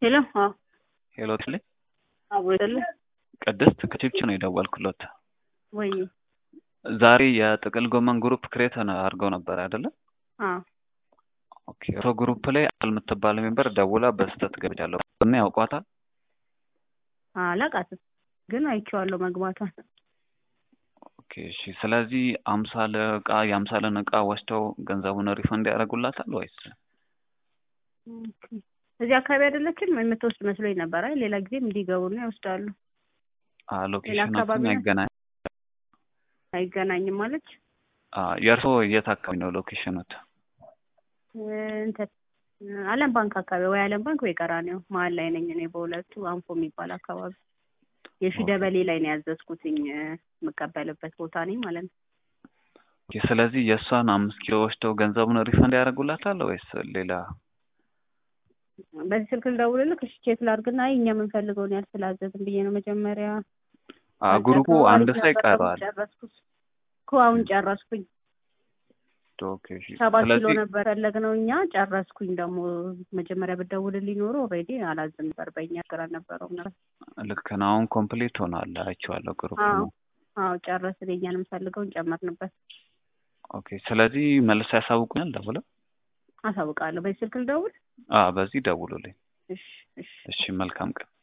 ሄሎ አዎ ሄሎ ትልኝ አብሮ አይደለ ቅድስት ከቺፕቺ ነው የደወልኩለት። ወይ ዛሬ የጥቅል ጎመን ግሩፕ ክሬት አድርገው ነበር አይደለ? አዎ ኦኬ። እርሶ ግሩፕ ላይ አል የምትባል ሜምበር ደውላ በስህተት ገብቻለሁ እና ያውቋታል? አላውቃትም ግን አይቼዋለሁ መግባቷን። ኦኬ እሺ። ስለዚህ አምሳለ እቃ የአምሳለን እቃ ወስደው ገንዘቡን ሪፈንድ ያደርጉላታል ወይስ? ኦኬ። እዚህ አካባቢ አይደለችም የምትወስድ መስሎኝ ነበር። አይ ሌላ ጊዜም እንዲገቡና ይወስዳሉ። ሎኬሽናችን አካባቢ ነው? አይገናኝ አይገናኝም ማለች የእርሶ የት አካባቢ ነው ሎኬሽኑት? እንትን አለም ባንክ አካባቢ ወይ አለም ባንክ ወይ ቀራኒዮ መሀል ላይ ነኝ እኔ በሁለቱ አንፎ የሚባል አካባቢ የሺ ደበሌ ላይ ነው ያዘዝኩትኝ የምቀበልበት ቦታ ነኝ ማለት ነው። ኦኬ፣ ስለዚህ የእሷን አምስት ኪሎ ወስደው ገንዘቡን ሪፈንድ ያደርጉላታል ወይስ ሌላ? በዚህ ስልክ ልደውልልህ እሺ ቼክ ላድርግና አይ እኛ የምንፈልገውን ያህል ስላዘዝን ብዬ ነው መጀመሪያ አ ግሩፑ አንድ ሰው ይቀረዋል። ጨረስኩት እኮ አሁን ጨረስኩኝ። ኦኬ እሺ። ሰባት ኪሎ ስለዚህ ነበር ያለግነው እኛ ጨረስኩኝ። ደግሞ መጀመሪያ ብትደውልልኝ ኖሮ ኦልሬዲ አላዝም ነበር በእኛ ችግር አልነበረውም ነበር። ልክ ነው። አሁን ኮምፕሊት ሆኗል። አይቼዋለሁ ግሩፕ አዎ ነው። አዎ ጨረስን። የእኛን የምንፈልገውን ጨመርንበት። ኦኬ። ስለዚህ መልስ ያሳውቁኛል ደውለው? አሳውቃለሁ። በዚህ ስልክ ልደውል? አዎ በዚህ ደውሉልኝ። እሺ እሺ እሺ መልካም ቀን።